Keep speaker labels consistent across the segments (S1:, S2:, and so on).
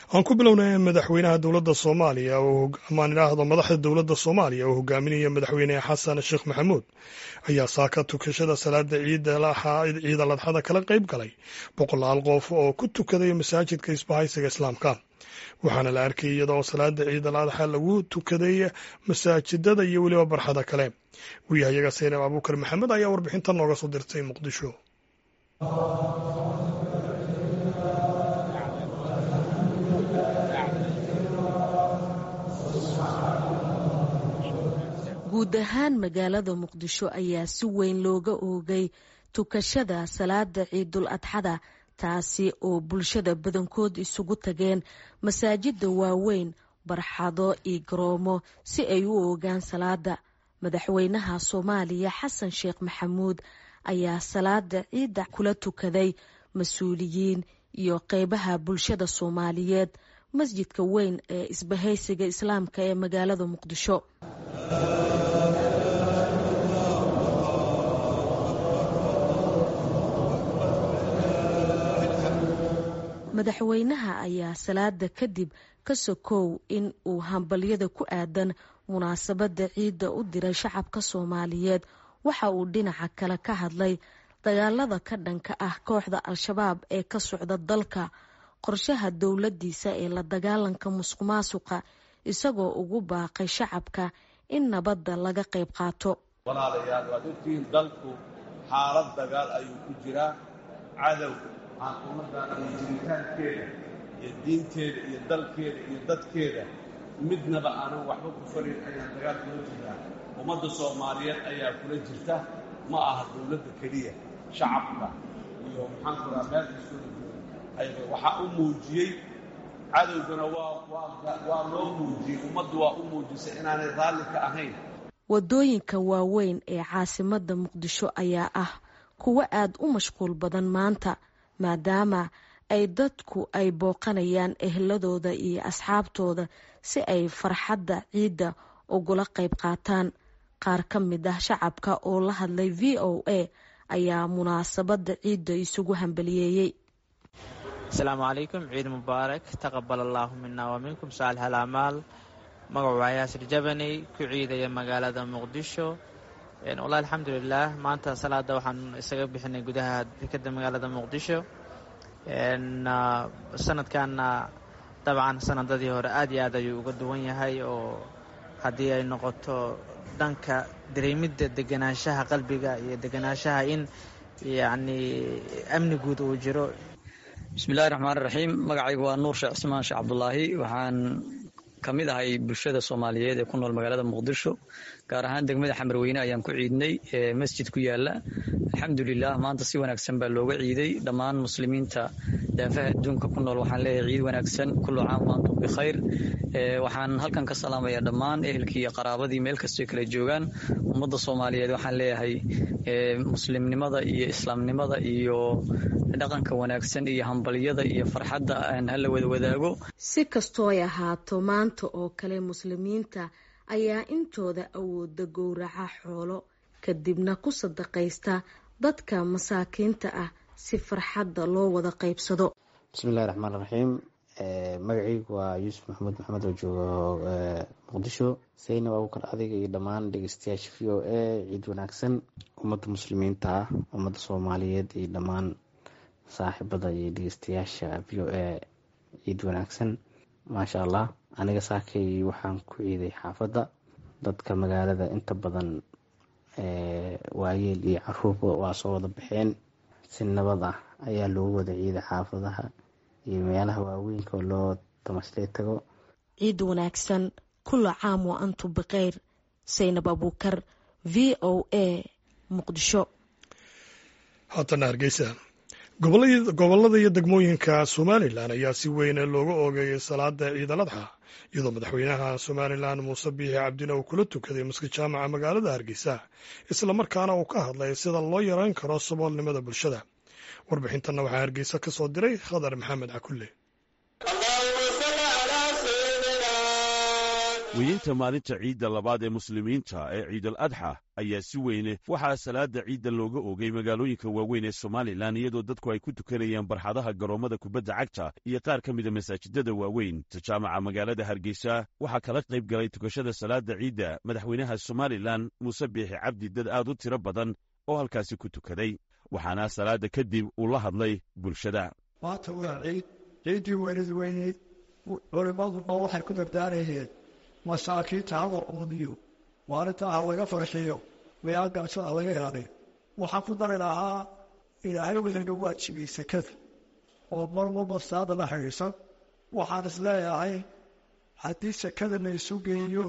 S1: aan ku bilownay madaxweynaha dowladda soomaaliya amaan idhaahdo madaxda dowladda soomaaliya oo hogaaminaya madaxweyne xasan sheekh maxamuud ayaa saaka tukashada salaada ciid aladxada kala qayb galay boqolaal qof oo ku tukaday masaajidka isbahaysiga islaamka waxaana la arkayay iyadoo salaada ciid al adxa lagu tukaday masaajidada iyo weliba barxada kale wariyahayaga saynab abuukar maxamed ayaa warbixintan nooga soo dirtay muqdisho
S2: guud ahaan magaalada muqdisho ayaa si weyn looga oogay tukashada salaada ciidul adxada taasi oo bulshada badankood isugu tageen masaajida waaweyn barxado iyo garoomo si ay u oogaan salaada madaxweynaha soomaaliya xasan sheekh maxamuud ayaa salaada ciidda kula tukaday mas-uuliyiin iyo qeybaha bulshada soomaaliyeed masjidka weyn ee isbahaysiga islaamka ee magaalada muqdisho madaxweynaha ayaa salaada kadib ka sokow in uu hambalyada ku aadan munaasabada ciidda u diray shacabka soomaaliyeed waxa uu dhinaca kale ka hadlay dagaalada ka dhanka ah kooxda al-shabaab ee ka socda dalka qorshaha dowladiisa ee la dagaalanka musuq maasuqa isagoo ugu baaqay shacabka in nabadda laga qayb qaato
S3: walaalayaal waad ogtihiin dalku xaalad dagaal ayuu ku jiraa cadow aan ummaddaana jiritaankeeda iyo diinteeda iyo dalkeeda iyo dadkeeda midnaba aanan waxba ku farin ayaan dagaal kula jirnaa ummadda soomaaliyeed ayaa kula jirta ma aha dowladda keliya shacabka iyo maxaanku raha meel kastooda jooga waxaa u muujiyey cadowgana waa loo muujiyey ummaddu waa u muujisay inaanay raalli ka ahayn
S2: wadooyinka waaweyn ee caasimada muqdisho ayaa ah kuwo aad u mashquul badan maanta maadaama ay dadku ay booqanayaan ehladooda iyo asxaabtooda si ay farxadda ciidda ugula qayb qaataan qaar ka mid ah shacabka oo la hadlay v o a ayaa munaasabada ciidda isugu hambaliyeeyey
S4: asalaamu calaykum ciid mubaarak taqabal allaahu mina wa minkum saalix alacmaal magacu waa yaasir jabaney ku ciidaya magaalada muqdisho wallahi alxamdulilah maanta salaada waxaan isaga bixinay gudaha dekeda magaalada muqdisho sanadkanna dabcan sanadadii hore aad iyo aad ayuu uga duwan yahay oo haddii ay noqoto dhanka dareemidda deganaanshaha qalbiga iyo deganaanshaha in yacni amni guud uu jiro
S5: bismillahi raxmaani raxiim magacaygu waa nuur sheekh cismaan sheekh cabdulaahi waxaan ka mid ahay bulshada soomaaliyeed ee ku nool magaalada muqdisho gaar ahaan degmada xamarweyne ayaan ku ciidnay ee masjid ku yaala alxamdulilah maanta si wanaagsan baa looga ciiday dhammaan muslimiinta daafaha adduunka ku nool waxaan leeyahay ciid wanaagsan kullu caam waantum bikhayr waxaan halkan ka salaamaya dhammaan ehelkii iyo qaraabadii meel kastoo kala joogaan ummadda soomaaliyeed waxaan leeyahay muslimnimada iyo islaamnimada iyo dhaqanka wanaagsan iyo hambalyada iyo farxadda aan hala wada wadaago
S2: si kastoo ay ahaato maanta oo kale muslimiinta ayaa intooda awooda gowraca xoolo kadibna ku sadaqaysta dadka masaakiinta ah si farxadda loo wada qaybsado
S6: bismillahi raxmaan raxiim magacaygu waa yuusuf maxamuud maxamed oo joogo muqdisho saynab abuukar adiga iyo dhammaan dhegeystayaasha v o a ciid wanaagsan ummadda muslimiinta ah ummadda soomaaliyeed iyo dhammaan saaxiibada iyo dhegeystayaasha v o a ciid wanaagsan maasha allah aniga saakay waxaan ku ciiday xaafadda dadka magaalada inta badan waayeel iyo caruurba waa soo wada baxeen si nabad ah ayaa loogu wada ciiday xaafadaha iyo meelaha waaweynka oo loo tamaslee tago
S2: ciid wanaagsan kula caam wa antu bikheyr saynab abuukar v o a muqdisho
S1: haatana hargeysa gobollada iyo degmooyinka somalilan ayaa si weyn looga oogeeyay salaada ciidal adxa iyadoo madaxweynaha somalilan muuse biixi cabdina uu kula tukaday maskid jaamaca magaalada hargeysa islamarkaana uu ka hadlay sida loo yareyn karo saboolnimada bulshada warbixintanna waxaa hargeysa ka soo diray khadar maxamed cakulle
S7: weyeynta maalinta ciidda labaad ee muslimiinta ee ciidal adxa ayaa si weyne waxaa salaada ciidda looga oogay magaalooyinka waaweyn ee somalilan iyadoo dadku ay ku tukanayaan barxadaha garoommada kubadda cagta iyo qaar ka mida masaajidada waaweyn tajaamaca magaalada hargeysa waxaa kala qayb galay tukashada salaada ciidda madaxweynaha somalilan muuse biixi cabdi dad aad u tiro badan oo halkaasi ku tukaday waxaana salaada kadib uu la hadlay bulshada
S8: maanta waa ciid ciiddii weynad weyneyd culimmaduna waxay ku dardaarayeen masaakiinta hala uuniyo maalintaa ha laga farxiyo miyaagaasada laga ilaaliyo waxaan ku dari lahaa ilaahay weyna waajibay sekada oo mar walba saada la xidhiidsan waxaan is leeyahay haddii sekada la isu geeyo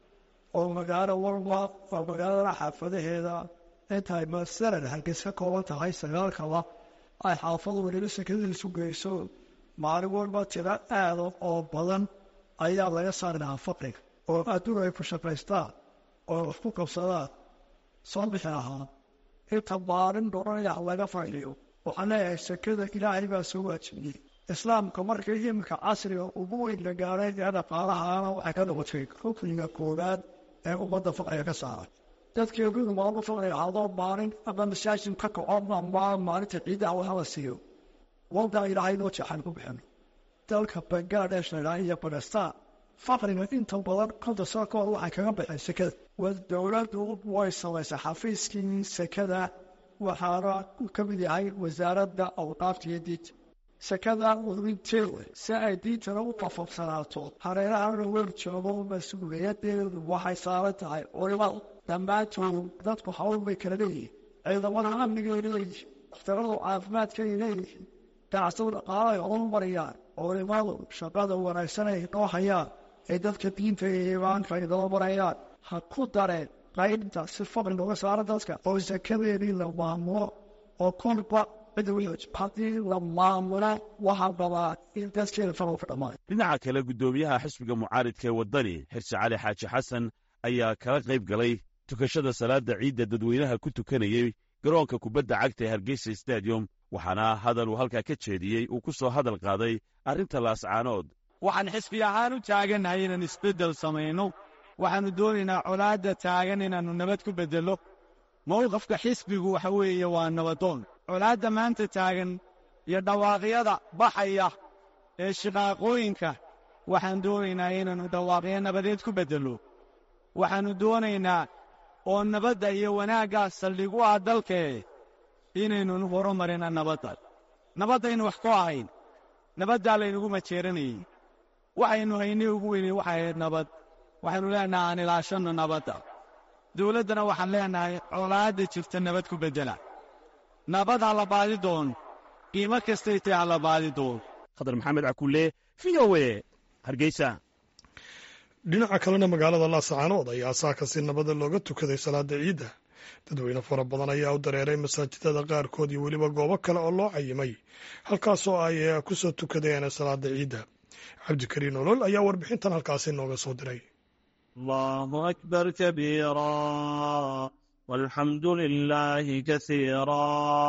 S8: oo magaalo walba oo magaalada xaafadaheeda intay masalan hargeys ka kooban tahay sagaalkaba ay xaafadu weliba sekada isu geyso maalin walba tiro aada oo badan ayaa laga saari lahaa faqriga oo adduun ay ku shaqaystaan oo wax ku qabsadaan soo bixi lahaa inta maalin dhoranaya laga fadhiyo waxaan leeyahay sekada ilaahay baa soo waajibiyey islaamka markii iminka casriga ugu weyn la gaaray ee dhaqaalahaana waxay ka noqotay rukniga koowaad ee ummadda faqriga ka saaray dadkii gudu maalmo faqriga hadoo maalin ama masaajid ka kaco ama maalinta ciidda waxa la siiyo waldaa ilaahay noo jeexan ku bixino dalka bangladesh la idhaha iyo bakistan faqriga inta badan konta sano ka hor waxay kaga baxeen sekada wa dowladdu way samaysay xafiiskii sekada waxaana ka mid yahay wasaaradda awqaafta iyo diinta sekada urinteeda si ay diintana u qafabsanaato hareeraha lawer joogo mas-uuliyadeedu waxay saaran tahay culimada dhammaantood dadku hawl bay kala leeyihin ciidamada amnigay leeyihin dakhtaradu caafimaadkay leeyihin ganacsadu dhaqaalo ay horumariyaan culimadu shaqada wanaagsan ay noo hayaan ee dadka diinta iyo iimaanka ay noo marayaan ha ku dareen qaybta si faqri looga saaro dadka oo sakadeedii la maamulo oo kolba cid haddii la maamula waxaa rabaa in dadkeeda faqri ka dhamaayo
S7: dhinaca kale guddoomiyaha xisbiga mucaaridka ee waddani xirse cali xaaji xasan ayaa kala qayb galay tukashada salaada ciidda dadweynaha ku tukanayey garoonka kubadda cagta ee hargeysa stadium waxaana hadal uu halkaa ka jeediyey uu ku soo hadal qaaday arrinta laascaanood
S9: waxaan xisbi ahaan u taagannahay inaan isbeddel samayno waxaannu doonaynaa colaadda taagan inaannu nabad ku beddello mowqafka xisbigu waxa weeye waa nabadoon colaadda maanta taagan iyo dhawaaqyada baxaya ee shiqaaqooyinka waxaan doonaynaa inaannu dhawaaqyo nabadeed ku beddello waxaannu doonaynaa oo nabadda iyo wanaaggaa saldhigu ah dalkee inaynu horumarina nabadda nabaddaynu wax ku ahayn nabaddaa laynagu majeeranayey waxaynu haynay ugu weynay waxay ahayd nabad waxaynu leenahay aan ilaashanno nabadda dawladdana waxaan leenahay colaadda jirta nabad ku beddela nabad ha la baadi doon qiimo kastay tahay ha la baadi doon
S7: khadar maxamed cakulle v o e hargeysa
S1: dhinaca kalena magaalada laascaanood ayaa saaka si nabada looga tukaday salaada ciidda dadweyne fara badan ayaa u dareeray masaajidada qaarkood iyo weliba goobo kale oo loo cayimay halkaasoo ay ku soo tukadeen salaada ciidda cabdikariin olol ayaa warbixintan halkaasi nooga soo diray
S10: allahu akbar kabiira walxamdu lilaahi kasiira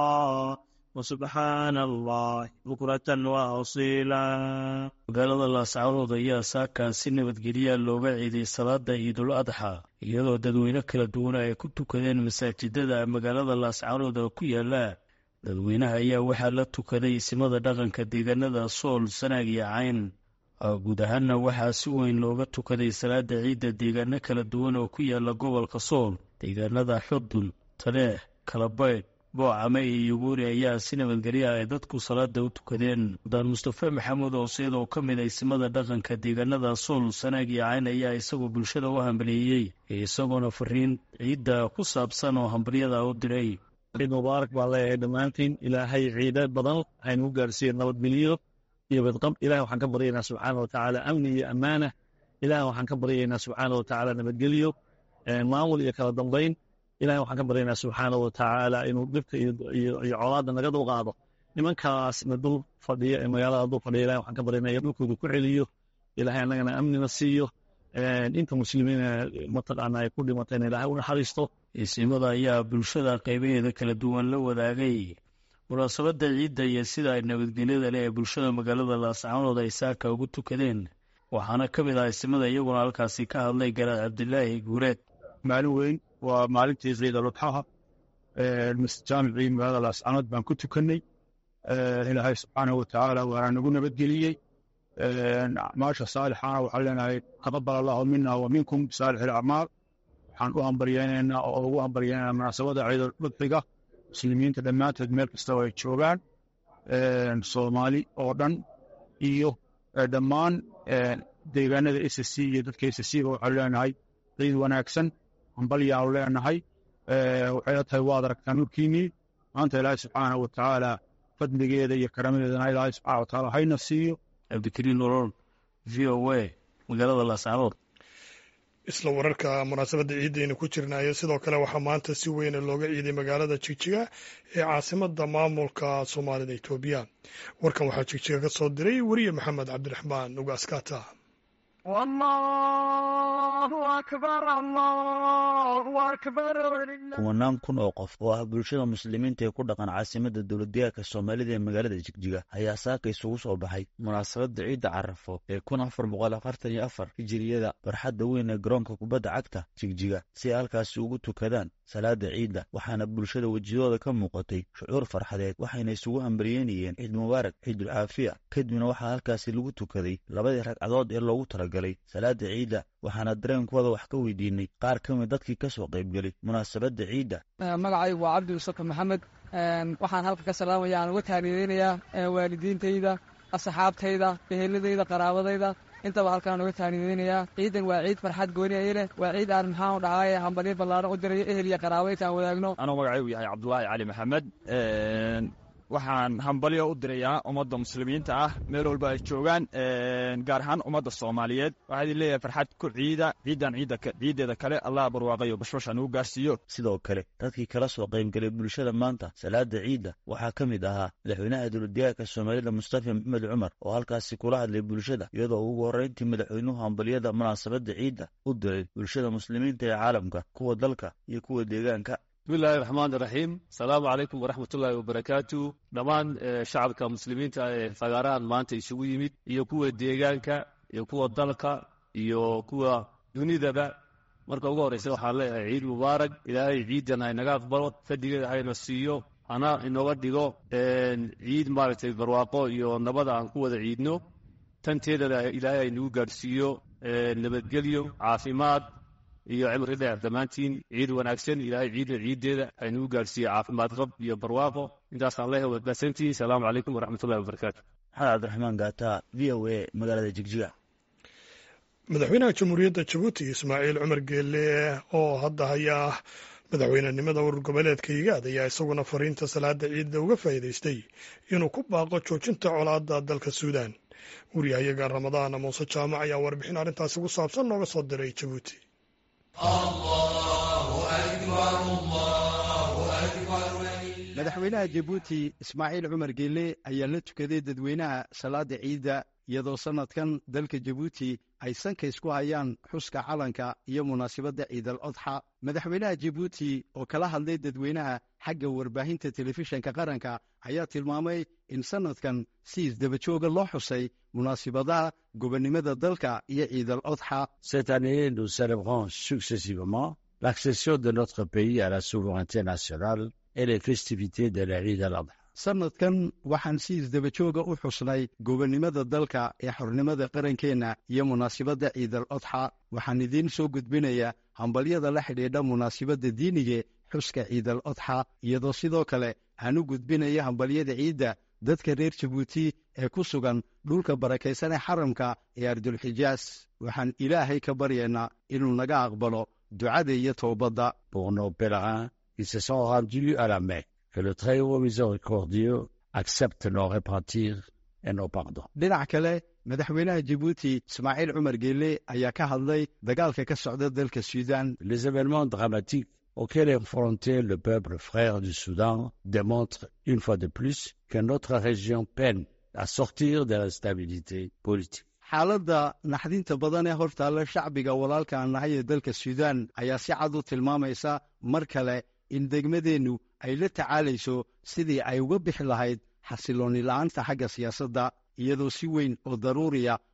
S10: wsubxaana allah bukratan wa asiila magaalada laascaanood ayaa saakaa si nabadgelyaa looga ciiday salaada ciidul adxa iyadoo dadweyne kala duwan ay ku tukadeen masaajidada magaalada laascaanood oo ku yaala dadweynaha ayaa waxaa la tukaday isimada dhaqanka deegaanada sool sanaag iyo cayn guud ahaanna waxaa si weyn looga tukaday salaada ciidda deegaano kala duwan oo ku yaala gobolka sool deegaanada xudun taleex kalabaydh boocame iyo yuguuri ayaa si nabadgelya ay dadku salaada u tukadeen mudaan mustafe maxamuud ooseed oo ka mid a isimada dhaqanka deegaanada sool sanaag iyo cayn ayaa isagoo bulshada u hambaliyeeyey isagoona fariin ciidda ku saabsan oo hambalyada u diray
S11: ciid mubaarak baan leeyahay dhammaantiin ilaahay ciide badan haynu gaarsiiye nabadgelyo iyo badqab ilahay waxaan ka baryaynaa subxaana watacaala amni iyo ammaana ilahay waxaan ka baryaynaa subxaana watacaala nabadgelyo maamul iyo kala dambayn ilahay waxaan ka baryaynaa subxaana watacaala inuu dhibka iyo colaadda naga dulqaado nimankaasna dul fadhiya ee magaalada dul fadhiya ilahay waxaan ka baryaynaa iyo dhulkooda ku celiyo ilahay annagana amnina siiyo inta muslimiina mataqaana ay ku dhimatayna ilahay u naxariisto
S10: isimada ayaa bulshada qaybaheeda kala duwan la wadaagay munaasabadda ciidda iyo sida ay nabadgelyada leh ee bulshada magaalada laascaanood ay saaka ugu tukadeen waxaana ka mid ah ismada iyaguna halkaasi ka hadlay garaad cabdilaahi guureed
S12: maalin weyn waa maalintii ciidaludxaha jaamicii magaalada laascanood baan ku tukannay ilaahay subxaanahu watacaala waana nagu nabadgeliyey acmaasha saalixana waxaan leenahay taqabal allahu mina wa minkum bisaalix ilacmaal waxaan u hambaryeynaynaa oo ugu hambaryeynaynaa munaasabada ciiduludxiga muslimiinta dhammaantood meel kastaba ay joogaan soomaali oo dhan iyo dhammaan deegaanada s c iyo dadka s c ba waxaanu leenahay ciid wanaagsan hambalyaanu leenahay waxayla tahay waad aragtaa nurkiinii maanta ilaahay subxaanahu watacaala fadligeeda iyo karamadeedana ilaahay subxana watacaala hayna siiyo
S10: cabdikariin nolol v o a magaalada laascaanood
S1: isla wararka munaasabadda ciidaynu ku jirnaayo sidoo kale waxaa maanta si weyna looga ciiday magaalada jigjiga ee caasimada maamulka soomaalida etoobiya warkan waxaa jigjiga ka soo diray weriye maxamed cabdiraxmaan ugaaskata
S13: kumanaan kun oo qof oo ah bulshada muslimiinta ee ku dhaqan caasimada dowladdeegaanka soomaalida ee magaalada jigjiga ayaa saaka isugu soo baxay munaasabadda ciidda carafo ee kun afar boqol afartan iyo afar hijiriyada barxadda weyn ee garoonka kubadda cagta jigjiga si ay halkaasi ugu tukadaan salaada ciidda waxaana bulshada wejiyadooda ka muuqatay shucuur farxadeed waxayna isugu hambaryeynayeen ciid mubaarak ciidul caafiya kadibna waxaa halkaasi lagu tukaday labadii ragcadood ee loogu talagalay salaada ciidda waxaana dareenkooda wax ka weydiinay qaar ka mid dadkii ka soo qaybgelay munaasabadda ciidda
S14: magacaygu waa cabdi mustafa maxamed waxaan halka ka salaamaya aan uga taanideynayaa waalidiintayda asxaabtayda eheladayda qaraabadayda intaba halkaan uga taanideynayaa ciidan waa ciid farxad gooni ay leh waa ciid aan maxaan dhacaay hambalyo ballaaran u dirayo ehel iyo qaraabo intaan wadaagno
S15: anuu magacaygu yahay cabdulaahi cali maxamed waxaan hambalyo u dirayaa ummadda muslimiinta ah meel walba ay joogaan gaar ahaan ummadda soomaaliyeed waxaa idin leeyahay farxad ku ciida ciidan ciiddeeda kale allah barwaaqayo bashbash aan ugu gaarsiiyo
S13: sidoo kale dadkii kala soo qaybgelay bulshada maanta salaada ciidda waxaa ka mid ahaa madaxweynaha dowladdeegaanka soomaalida mustafa maxamed cumar oo halkaasi kula hadlay bulshada iyadoo ugu horreyntii madaxweynuhu hambalyada munaasabadda ciidda u diray bulshada muslimiinta ee caalamka kuwa dalka iyo kuwa deegaanka
S16: bismillahi raxmaan iraxiim asalaamu calaykum waraxmatullaahi wabarakaatu dhammaan shacabka muslimiinta ee fagaarahan maanta isugu yimid iyo kuwa deegaanka iyo kuwa dalka iyo kuwa dunidaba marka ugu horreysa waxaan leeyahay ciid mubaarak ilaahay ciidan haynaga aqbalo fadligeeda hayna siiyo hana inooga dhigo ciid maaragtay barwaaqo iyo nabada aan ku wada ciidno tanteedana ilaahay haynagu gaadhsiiyo nabadgelyo caafimaad iyo cimri dheer dhammaantiin ciid wanaagsan ilaahay ciidda ciiddeeda haynagu gaadhsiiye caafimaad qab iyo barwaaqo intaasaan leeyahay waad mahadsantihiin salaamu calaykum waraxmatullahi wabarakaatu
S13: maxamed cabdiraxmaan gaata v o a magaalada jigjiga
S1: madaxweynaha jamhuuriyadda jabuuti ismaaciil cumar geelle oo hadda hayaa madaxweynenimada urur goboleedka higaad ayaa isaguna fariinta salaada ciidda uga faa'iidaystay inuu ku baaqo joojinta colaadda dalka suudaan wariyahayaga ramadaan muuse jaamac ayaa warbixin arrintaasi ku saabsan nooga soo diray jabuuti
S17: madaxweynaha jabuuti ismaaciil cumar geelle ayaa la tukaday dadweynaha salaada ciidda iyadoo sannadkan dalka jabuuti ay sanka isku hayaan xuska calanka iyo munaasabadda ciidal odxa madaxweynaha jabuuti oo kala hadlay dadweynaha xagga warbaahinta telefishanka qaranka ayaa tilmaamay in sannadkan si isdabajooga loo xusay munaasibadaha gobonnimada dalka iyo ciidal odxa
S18: Cette année, nous célébrons successivement l'accession de notre pays à la souveraineté nationale et les festivités de l'Eid al-Adha.
S17: sannadkan waxaan si isdabajooga u xusnay gobonnimada dalka ee xornimada qarankeenna iyo munaasibadda ciidal odxa waxaan idiin soo gudbinayaa hambalyada la xidhiidha munaasibadda diinige xuska ciidal odxa iyadoo sidoo kale aan u gudbinaya hambalyada ciidda dadka reer jabuuti ee ku sugan dhulka barakaysan ee xaramka ee ardulxijaas waxaan ilaahay ka baryaynaa inuu naga aqbalo ducada iyo toobadda
S18: Pour nos pèlerins qui se sont rendus à la Mecque, que le Très-Haut Miséricordieux accepte nos repentirs et nos pardons.
S17: dhinac kale madaxweynaha jabuuti ismaaciil cumar geelle ayaa ka hadlay dagaalka ka socda dalka suudaan
S18: Les événements dramatiques auxquels est confronté le peuple frère du Soudan démontrent une fois de plus que notre région peine à sortir de l'instabilité politique.
S17: xaaladda naxdinta badan ee hortaalla shacbiga walaalka aan nahay ee dalka suudaan ayaa si cad u tilmaamaysa mar kale in degmadeennu ay la tacaalayso sidii ay uga bixi lahayd xasiloonni la'aanta xagga siyaasadda iyadoo si weyn oo daruuriya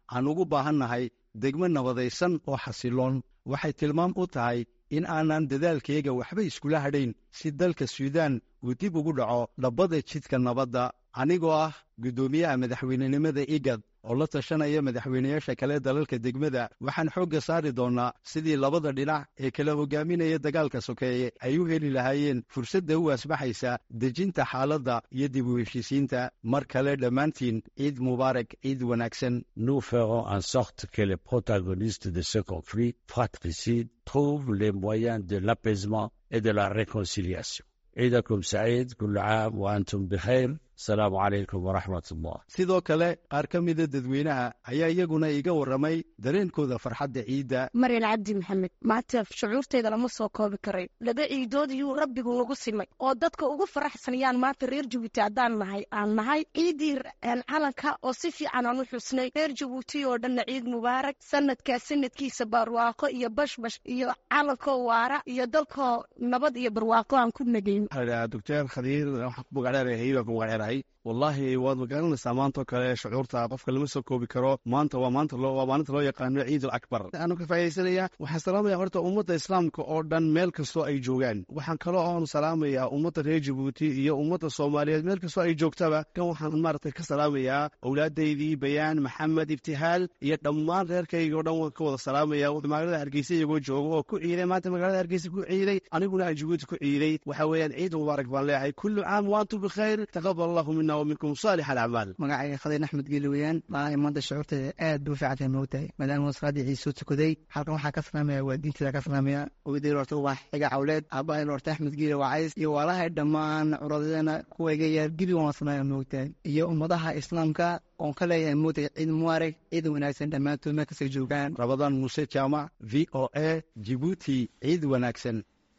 S17: aan ugu baahannahay degmo nabadaysan oo xasiloon waxay tilmaam u tahay in aanan dadaalkayga waxba iskula hadhayn si dalka suudaan uu dib ugu dhaco dhabbada jidka nabadda anigoo ah guddoomiyaha madaxweynenimada igad oo la tashanaya madaxweynayaasha kale dalalka degmada waxaan xoogga saari doonnaa sidii labada dhinac ee kala hogaaminaya dagaalka sokeeye ay u heli lahaayeen fursadda u asbaxaysa dejinta xaaladda iyo dib u heshiisiinta mar kale dhammaantiin ciid mubaarak ciid wanaagsan
S18: Nous ferons en sorte que les protagonistes de ce conflit fratricide trouvent les moyens de l'apaisement et de la réconciliation. عيدكم سعيد كل عام وأنتم بخير السلام عليكم ورحمة الله
S17: sidoo kale qaar ka mida dadweynaha ayaa iyaguna iga warramay dareenkooda farxadda ciidda
S19: maryan cabdi maxamed maanta shucuurteyda lama soo koobi karay laba ciidood iyuu rabbigu nagu simay oo dadka ugu faraxsanayaan maanta reer jabuuti haddaan nahay aan nahay ciidii calanka oo si fiican aan u xusnay reer jabuuti oo dhanna ciid mubaarak sanadkaa sanadkiisa barwaaqo iyo bashbash iyo calankoo waara iyo dalkoo nabad iyo barwaaqo aan ku nagayn
S20: doctor khadiir waxaan ku magacdheerahay baan ku magacdheerahay wallaahi waad magaranaysaa maantoo kale shucuurta qofka lama soo koobi karo maanta waa maanta loo waa maalinta loo yaqaano ciid alakbar anu ka faa'iidaysanaya waxaan salaamaya horta ummadda islaamka oo dhan meel kastoo ay joogaan waxaan kaloo oon salaamayaa ummadda reer jabuuti iyo ummadda soomaaliyeed meel kastoo ay joogtaba kan waxaan maaragtay ka salaamayaa owlaadaydii bayaan maxamed ibtihaal iyo dhammaan reerkayga oo dhan waan ka wada salaamaya magaalada hargeysa iyagoo jooga oo ku ciiday maanta magaalada hargeysa ku ciiday aniguna aan jabuuti ku ciiday waxa weeyaan ciid mubaarak baan leeyahay kullu caam waantum bikhayr taqabal allahu mina waminkum saalix alacmaal
S21: magacayga khadiir axmed geeli weeyaan maalahay maanta shucuurteeda aad buu fiicantahay moogtahay maadaama salaadii ciid soo tukaday halkan waxaa ka salaamaya waa diinteeda ka salaamaya oydayr horta waa xiga cawleed aabbahay horta axmed geeli waa cays iyo waalahay dhammaan curadadana kuwayga yaar gebi waan salaamaya moogtahay iyo ummadaha islaamka oon ka leeyahay moogtahay ciid mubaarak ciid wanaagsan dhammaantood meel kastay joogaan
S17: rabadaan muuse jaamac v o a jibuuti ciid wanaagsan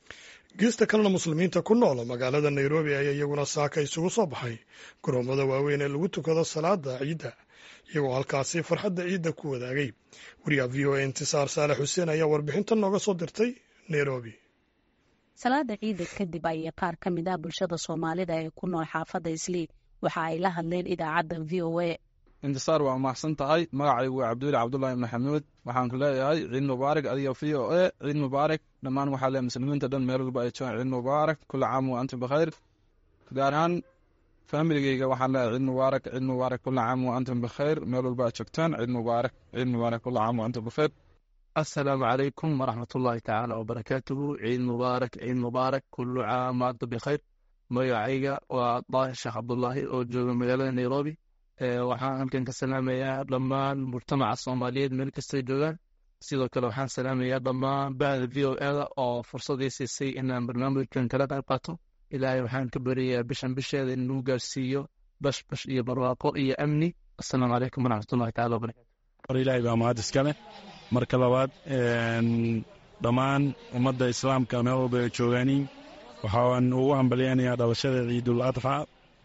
S1: geesta kalena muslimiinta ku nool magaalada nairobi ayaa iyaguna saaka isugu soo baxay garoomada waaweyn ee lagu tukado salaada ciidda iyagoo halkaasi farxadda ciidda ku wadaagay wariyaha v o a intisaar saalex xuseen ayaa warbixintan nooga soo dirtay nairobi
S22: salaada ciidda kadib ayay qaar ka mid ah bulshada soomaalida ee ku nool xaafadda islii waxa ay la hadleen idaacadda v o a
S23: intisaar waa mahadsan tahay magacaygu waa cabduuli cabdullaahi maxamuud waxaan ku leeyahay ciid mubaarak adiga v o a ciid mubaarak dhammaan waxaa leeyahay muslimiinta dhan meel walba ay joogaan ciid mubaarak kula caam wa antum bikhayr gaar ahaan faamiligeyga waxaan leeyahay ciid mubaarak ciid mubaarak kula caam wa antum bikhayr meel walba aad joogtaan ciid mubaarak ciid mubaarak kula caam wa antum bikhayr
S24: asalaamu calaykum waraxmatullaahi tacaala wabarakaatuhu ciid mubaarak ciid mubaarak kulu caam wa antum bikhayr magacayga waa daahir sheekh cabdullaahi oo jooga magaalada nairobi waxaan halkan ka salaamayaa dhammaan mujtamaca soomaaliyeed meel kastay joogaan sidoo kale waxaan salaamayaa dhammaan bahda v o eda oo fursadii siisay inaan barnaamijkan kala qayb qaato ilaahay waxaan ka baryayaa bishan bisheeda in lagu gaarsiiyo bash bash iyo barwaaqo iyo amni asalaamu calaykum waraxmatullahi tacala wabarakatu
S11: war ilaahay baa mahad iskale marka labaad dhammaan ummadda islaamka meel walba ay joogaaniin waxaan ugu hambalyaynayaa dhalashada ciidul adxa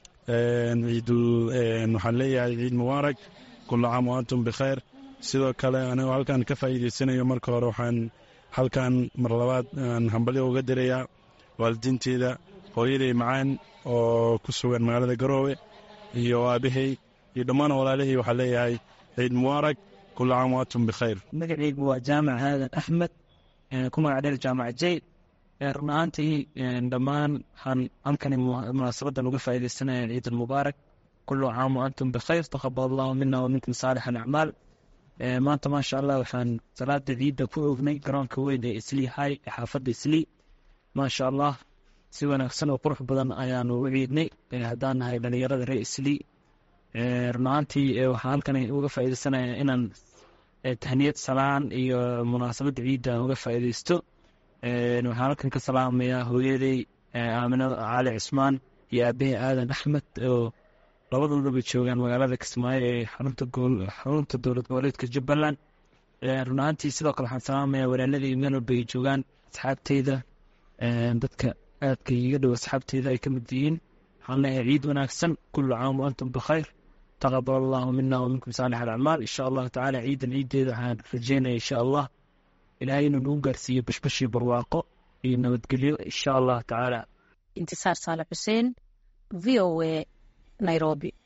S11: ciidul waxaan leeyahay ciid mubaarak kula caam wa antum bikhayr sidoo kale anigoo halkan ka faa'iidaysanayo marka hore waxaan halkan mar labaad aan hambalyo uga dirayaa waalidiinteeda hooyaday macaan oo ku sugan magaalada garoowe iyo aabahay iyo dhammaan walaalihii waxaan leeyahay ciid mubaarak kula caam wa antum bikhayr
S25: magacaygu waa jaamac aadan axmed ku magac dheer jaamac jayd run ahaantii dhammaan waxaan halkani munaasabadan uga faa'iidaysanaya ciid almubaarak kulu caam wa antum bikhayr taqabal allahu mina wa minkum saalix alacmaal maanta maasha allah waxaan salaada ciidda ku ognay garoonka weyn ee islii hay ee xaafadda islii maasha allah si wanaagsan oo qurux badan ayaanu u ciidnay haddaan nahay dhalinyarada reer islii run ahaantii waxaan halkani uga faa'iidaysanaya inaan tahniyad salaan iyo munaasabadda ciidda aan uga faa'iidaysto waxaan halkan ka salaamayaa hooyaday aamino cali cismaan iyo aabahay aadan axmed oo labadoodaba joogaan magaalada kismaayo ee xarunta dowlad goboleedka jubbaland run ahaantii sidoo kale waxaan salaamayaa walaaladii meel walba ay joogaan asxaabteyda dadka aadka iga dhow asxaabteyda ay ka mid yihiin waxaan leeyahay ciid wanaagsan kullu caam wa antum bikhayr taqabal allahu mina wa minkum saalix alacmaal insha allahu tacaala ciidan ciiddeeda waxaan rajeynaya insha allah ilaahay inuu nagu gaarsiiyo bashbashii barwaaqo iyo nabadgelyo insha allah tacaala
S22: intisaar saale xuseen v o a nairobi